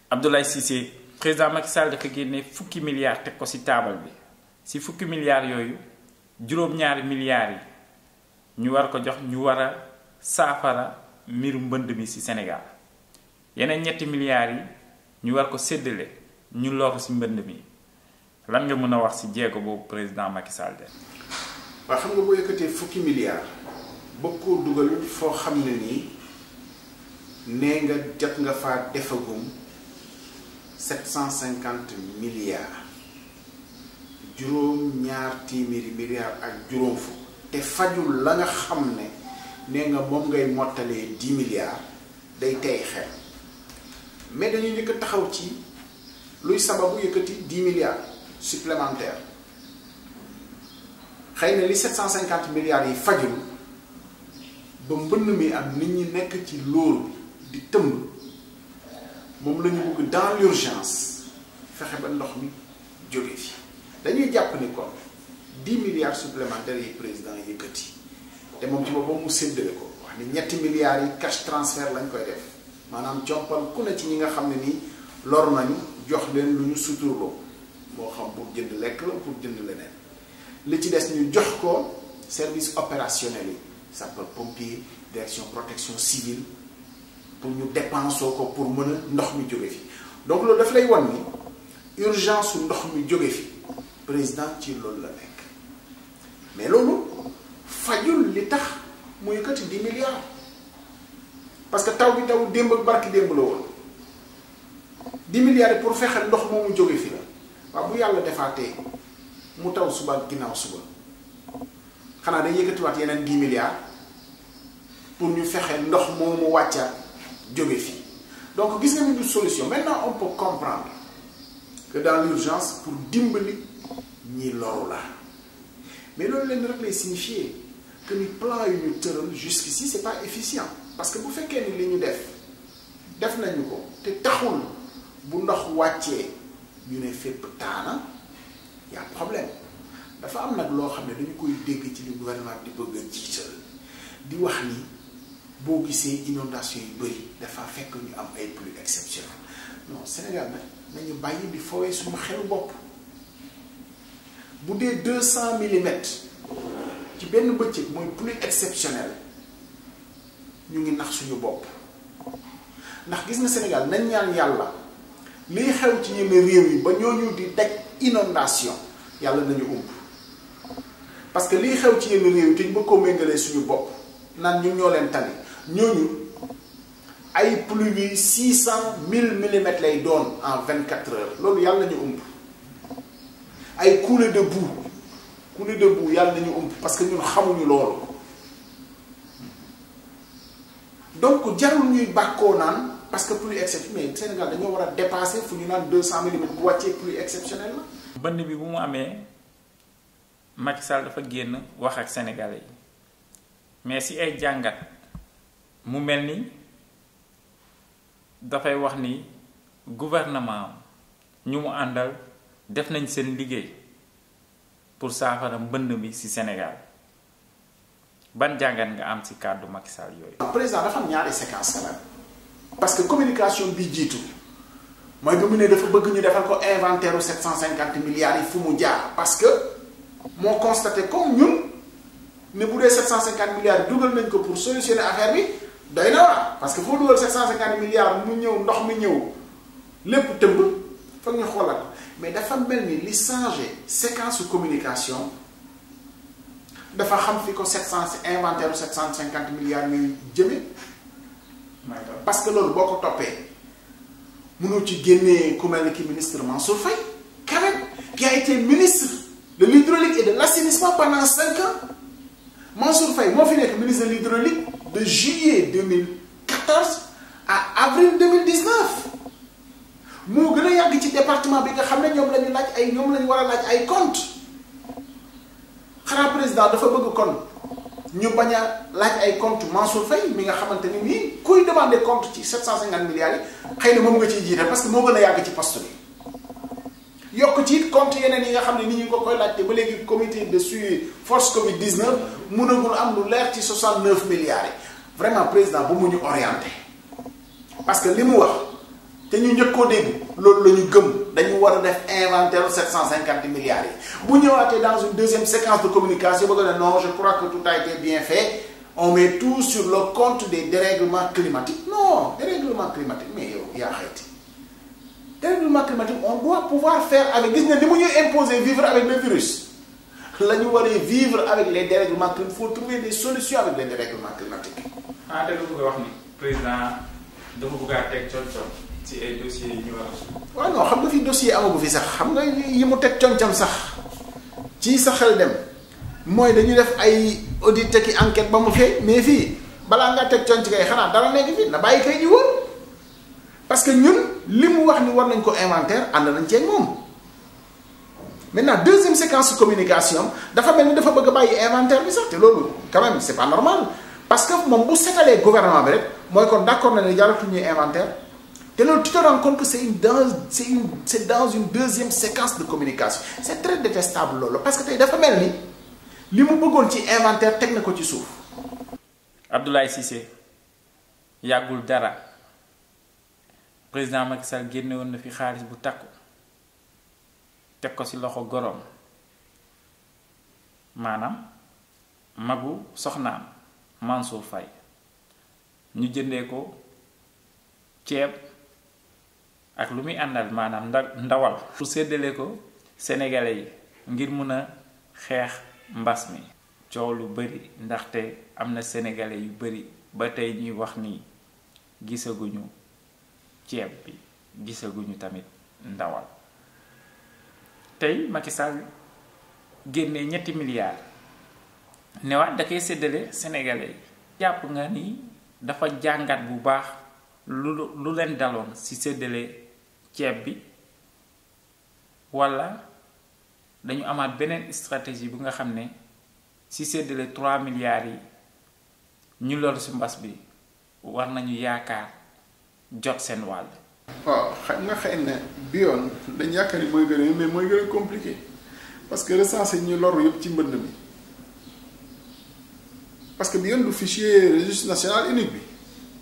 Abdoulaye Cissé président Macky Sall dafa génne fukki milliards teg ko ci taabal bi ci fukki milliards yooyu juróom-ñaari milliards yi ñu war ko jox ñu war a saafara mbiru mbënd mi ci Sénégal yeneen ñetti milliards yi ñu war ko séddale ñu lor ci mbënd mi lan nga mën a wax ci jéego boobu président Macky Sall de. waaw xam nga boo yëkkatee fukki milliards bëgg koo dugal foo xam ne nii nee nga jot nga faa defagum sept cent cinquante milliards juróom ñaar téeméeri milliards ak juróom fukk te fajul la nga xam ne nee nga moom ngay mottalee dix milliards day tey xel mais dañu njëkk a taxaw ci luy sababu yëkkati dix milliards supplémentaires xëy na li 750 milliards yi fajul ba mbënn mi am nit ñi nekk ci loolu di tëmb moom la ñu bëgg dans l'urgence fexe ba ndox mi jóge fi dañuy jàpp ni kon 10 milliards supplémentaires yi président yëkkati te moom ci boppam mu séddale ko wax ni ñetti milliards yi cash transfert lañ koy def maanaam compal ku ne ci ñi nga xam ne nii lor nañu jox leen lu ñu suturloo moo xam pour jënd lekk la pour jënd leneen li ci des ñu jox ko service opérationnel yi sapeur pompier direction protection civile pour ñu dépensoo ko pour mën a ndox mi jóge fi donc loolu daf lay wan ni urgence su ndox mi jóge fi président ci loolu la nekk mais loolu fajul li tax mu yëkkati 10 milliards parce que taw bi taw démb ak barki démb la woon 10 milliards yi pour fexe ndox moomu jóge fi la waaw bu yàlla defaatee mu taw suba ak ginnaaw suba xanaa day yëkkatiwaat yeneen 10 milliards pour ñu fexe ndox moomu wàccaat jóge fii donc gis nga ni du solution maintenant on peut comprendre que dans l'urgence pour dimbali ñi loru la mais loolu leen rek lay signifier que ni plan yu ñu tëral jusqu'ici c'est pas efficient parce que bu fekkee ni li ñu def def nañu ko te taxul bu ndox wàccee ñu ne fépp taana y a problème dafa am nag loo xam ne dañu koy dégg ci li gouvernement di bëgg a jiital di wax ni boo gisee inondation yu bëri dafa fekk ñu am ay pluies exceptionnelles non Sénégal nag nañu bàyyi di fowee suñu xelu bopp bu dee deux cent millimètres ci benn bëccëg mooy pluie exceptionnelle ñu ngi nax suñu bopp ndax gis nga Sénégal nañ ñaan yàlla liy xew ci yenn réew yi ba ñooñu di daj inondation yàlla nañu umb parce que liy xew ci yenn réew yi te ñu bëgg koo méngalee suñu bopp naan ñu ñoo leen tane ñooñu ay pluie yi six cent mille millimètres lay doon en vingt quatre heures loolu yàlla nañu umb ay coulées de boue coulées de boue yàlla nañu umb parce que ñun xamuñu loolu donc jarul ñuy bàkkoo naan parce que pluie exceptionnelle mais Sénégal dañoo war a dépasser fu ñu naan deux cent millimètres bu wàccee pluie exceptionnelle la. bënn bi bu mu amee Macky Sall dafa génn wax ak sénégalais yi mais si ay jàngat mu mel ni dafay wax ni gouvernement ñu mu àndal def nañ seen liggéey pour saafara mbënd mi ci Sénégal ban jàngat nga am ci kàddu Macky Sall yooyu. président dafa am ñaari séquence quand même parce que communication bi jiitu mooy bi mu ne dafa bëgg ñu defal ko inventaire u 750 milliards yi fu mu jaar parce que moo constaté comme ñun ne bu dee 750 milliards yi dugal nañ ko pour solutionner affaire bi doy na waar parce que foo dugal 750 milliards mu ñëw ndox mi ñëw lépp tëmb foog ñu xoolal mais dafa mel ni li changé séquence su communication dafa xam fi ko 700 inventaire u 750 milliards ñuy jëme parce que loolu boo ko toppee mënoo ci génnee ku mel ni ki ministre Mansour Faye quand même qui a été ministre de l'hydraulique et de l'assainissement pendant cinq ans Mansour Faye moo fi nekk ministre de l'hydraulique de juillet 2014 à avril 2019 moo gën a yàgg ci département bi nga xam ne ñoom la ñu laaj ay ñoom la ñu war a laaj ay compte xanaa président dafa bëgg kon ñu bañ a laaj ay compte Mansour Faye mi nga xamante ni nii kuy demander compte ci 750 milliards yi xëy na moom nga ciy jiite parce que moo gën a yàgg ci poste bi yokk ci it compte yeneen yi nga xam ne nit ñi ko koy laajte ba léegi comité de suivi force Covid 19 mënagul am lu leer ci 69 milliards yi vraiment président bu mu ñu orienté parce que li mu wax te ñu njëkk koo dégg loolu la ñu gëm dañu war a def inventaire 750 milliards yi bu ñëwaatee dans une deuxième séquence de communication ba nga ne non je crois que tout a été bien fait on met tout sur le compte des dérèglements climatiques non dérèglement climatique mais yow yaa xayti dérèglement climatique on doit pouvoir faire avec gis nga ni mu ñuy imposer vivre avec le virus la ñu waree vivre avec les dérèglements climatiques il faut trouver des solutions avec les dérèglements climatiques. ah da nga bëgg a wax ni président dafa bëgg a teg coon-coon ci ay dossiers yi ñu war a. waaw non xam nga fi dossier amagu fi sax xam nga yi mu teg concam sax ci sa xel dem mooy dañu def ay audit ki enquête ba mu fee mais fii balaa nga teg conc kay xanaa dara nekk fii na bàyyi kay ji woon parce que ñun li mu wax ni war nañ ko inventaire ànd nañ ceeg moom maintenant deuxième séquence communication dafa mel ni dafa bëgg a bàyyi inventaire bi sax te loolu quand même c'est pas normal parce que moom bu setalee gouvernement bi rek mooy kon d'accord na ne jaratu ñuy inventaire te loolu tu te rends compte que c'est une dans c'est une c'est dans une deuxième séquence de communication c'est très détestable loolu parce que tey dafa mel ni li mu bëggoon ci inventaire teg na ko ci suuf. Abdoulaye Cissé yàggul dara président Macky Sall génne woon na fi xaalis bu takku teg ko ci loxo goroom maanaam magu soxnaam Mansour Faye ñu jëndee ko ceeb ak lu muy àndal maanaam nda ndawal pour séddale ko sénégalais yi ngir mun a xeex mbas mi coow lu bari ndaxte am na sénégalais yu bari ba tey ñuy wax ni gisaguñu ceeb bi gisaguñu tamit ndawal tey Macky Sall génnee ñetti milliards newaat da koy séddale sénégalais yi jàpp nga ni dafa jàngat bu baax lu lu leen daloon ci séddale ceeb bi walla dañu amaat beneen stratégie bu nga xam ne ci séddale 3 milliards yi ñu loolu ci mbas bi war nañu yaakaar jot seen wàll. waaw xam nga xëy na bi yoon dañ yaakaar ni mooy gën a mais mooy gën a compliqué parce que recenser ñu loru yëpp ci mbënd mi parce que bi yoon du fichier registre national unique bi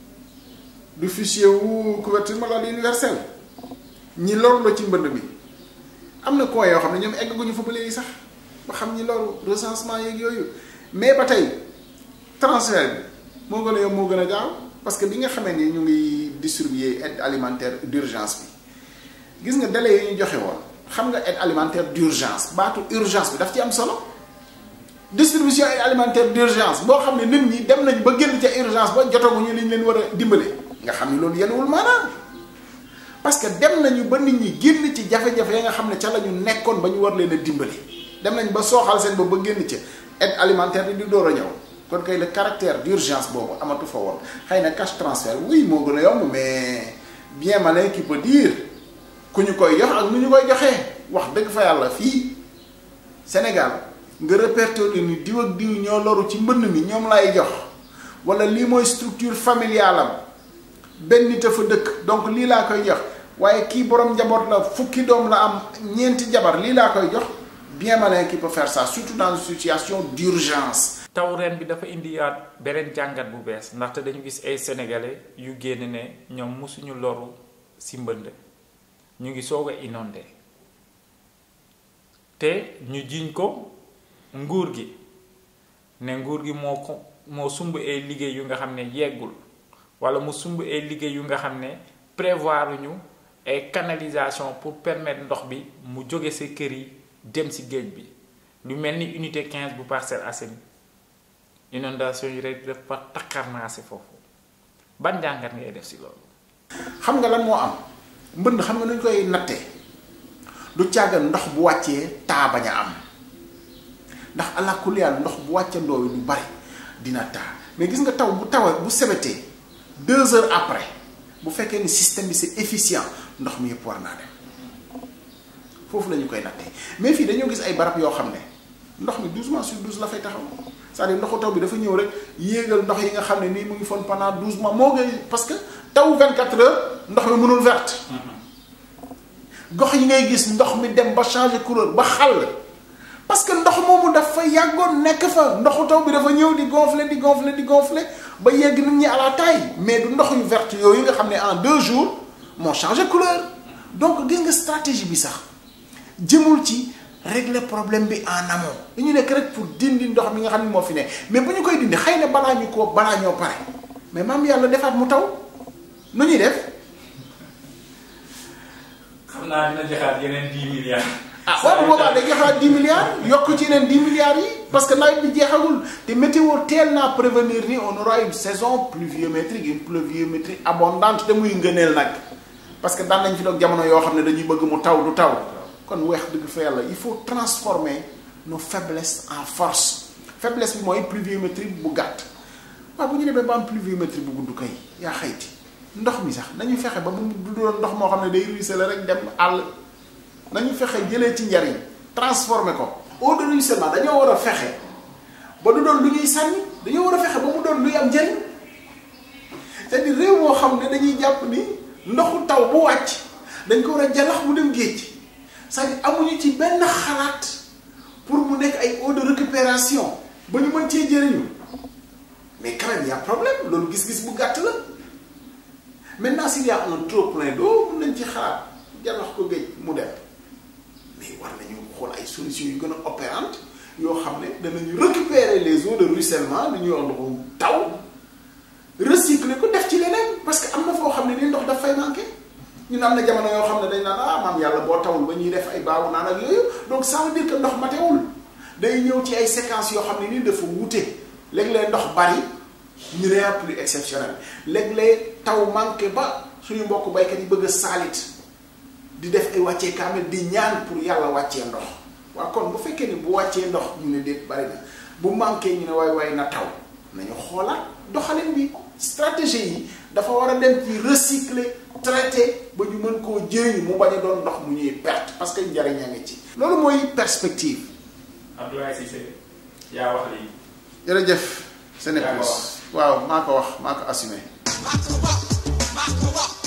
du fichier wu couverture maladie universelle ñi loru la ci mbënd mi am na coin yoo xam ne ñoom egguñu fa ba léegi sax ba xam ñi loru recensement yeeg yooyu mais ba tey transfert bi moo gën a yomb moo gën a gaaw parce que bi nga xamee ni ñu ngi distribuer aide alimentaire d'urgence bi gis nga délai yi ñu joxe woon xam nga aide alimentaire d'urgence baatu urgence bi daf ci am solo distribution aide alimentaire d'urgence boo xam ne nit ñi dem nañ ba génn ca urgence ba jotaguñu li ñu leen war a dimbale nga xam ni loolu yenuwul maanaam parce que dem nañu ba nit ñi génn ci jafe-jafe ya nga xam ne ca la ñu nekkoon ba ñu war leen a dimbale dem nañ ba sooxal seen bopp ba génn ca aide alimentaire bi di door a ñëw kon kay le caractère d'urgence boobu amatu fa woon xëy na cash transfert oui moo gën a yomb mais bien malin qui peut dire ku ñu koy jox ak nu ñu koy joxee wax dëgg fa yàlla fii Sénégal nga répertorier ni diw ak diw ñoo loru ci mbënn mi ñoom lay jox wala lii mooy structure familiale am benn nit a fa dëkk donc lii laa koy jox waaye kii borom njaboot la fukki doom la am ñeenti jabar lii laa koy jox bien malin qui peut faire ça surtout dans une situation d'urgence taw ren bi dafa indiwaat beneen jàngat bu bees ndaxte dañu gis ay sénégalais yu génn ne ñoom mosuñu loru ci mbënd ñu ngi soog a inondé te ñu jiñ ko nguur gi ne nguur gi moo ko moo sumb ay liggéey yu nga xam ne yeggul walla mu sumb ay liggéey yu nga xam ne prévoir ñu ay canalisation pour permettre ndox bi mu jóge ci kër yi dem ci géej bi lu mel ni unité 15 bu Parcelles Assainies inondation yi rek dafa takkarnaase foofu ban jàngat ngay def ci loolu. xam nga lan moo am mbënd xam nga nu ñu koy nattee du càggan ndox bu wàccee taa bañ a am ndax allah kulli yàlla ndox bu wàccandoo yi du bari dina taa mais gis nga taw bu tawee bu sebetee deux heures après bu fekkee ni système bi c'est efficient ndox mi yëpp war naa dem foofu la ñu koy nattee mais fii dañoo gis ay barab yoo xam ne ndox mi douze mois sur douze la fay taxaw c'est-à-dire ndoxu taw bi dafa ñëw rek yéegal ndox yi nga xam ne nii mu ngi fon pendant douze mois moo ngay parce que taw 24 heures ndox mi mënul verte gox yi ngay gis ndox mi dem ba changer couleur ba xàll parce que ndox moomu dafa yàggoon nekk fa ndoxu taw bi dafa ñëw di gonfler di gonfler di gonfler ba yegg nit ñi à la taille mais du ndox yu verte yooyu nga xam ne en deux jours moo changé couleur donc gis nga stratégie bi sax jëmul ci régler problème bi en amont dañu nekk rek pour dindi ndox mi nga xam ne moo fi ne mais bu ñu koy dindi xëy na balaa ñu ko balaa ñoo pare mais maam yàlla defaat mu taw nu ñuy def. xam naa dina joxaat yeneen 10 milliards. ah waaw bu boobaa day joxaat 10 milliards yokk ci yeneen 10 milliards yi parce que nawet bi jeexagul te météo teel naa prévenir ni on aura une saison pluviométrique une pluviométrie abondante te muy ngëneel nag parce que daan nañ fi doog jamono yoo xam ne dañuy bëgg mu taw du taw kon weex dëgg fa yàlla il faut transformer nos faiblesses en force faiblesse bi mooy pluviométrie bu gàtt waaw bu ñu demee ba am pluviométrie bu gudd kay yaa xayti ndox mi sax nañu fexe ba mu du doon ndox moo xam ne day ruisseler rek dem àll nañu fexe jëlee ci njariñ transformer ko eau de ruissellement dañoo war a fexe ba du doon lu ñuy sànni dañoo war a fexe ba mu doon luy am njariñ c'est-à-dire réew moo xam ne dañuy jàpp ni ndoxu taw bu wàcc dañ ko war a jalax mu dem géej c'est-à-dire amuñu ci benn xalaat pour mu nekk ay eau de récupération ba ñu mën cee jëriñu mais quand même y a problème loolu gis-gis bu gàtt la maintenant s'il y a un trop plein d'eau mën nañ ci xalaat jalax ko géej mu dem mais war nañu xool ay solutions yu gën a opérantes yoo xam ne danañu récupérer les eaux de ruissellement li ñuy wax ndoxu taw recycler ko def ci leneen parce que am na foo xam ne ni ndox daf fay manqué ñun am na jamono yoo xam ne dañ naan ah maam yàlla boo tawul ba ñuy def ay baawu naan ak yooyu donc ça veut dire que ndox matewul day ñëw ci ay séquences yoo xam ne nii dafa wute léeg-léeg ndox bari ñu ne plus exceptionnel léeg-léeg taw manqué ba suñu mbokk baykat yi bëgg a saalit di def ay wàccee kaamil di ñaan pour yàlla wàccee ndox waaw kon bu fekkee ni bu wàccee ndox ñu ne déet bari na bu manqué ñu ne waay waay na taw nañu xoolaat doxalin bi stratégie yi dafa war a dem ci recycler traiter ba ñu mën koo jëriñ mu bañ a doon ndox mu ñuy perte parce que njariñ a ngi ci loolu mooy perspective Abdoulaye Cissé yaa wax lii. jërëjëf Sénégal waaw maa ko wax maa ko assumé maa ko wax maa ko wax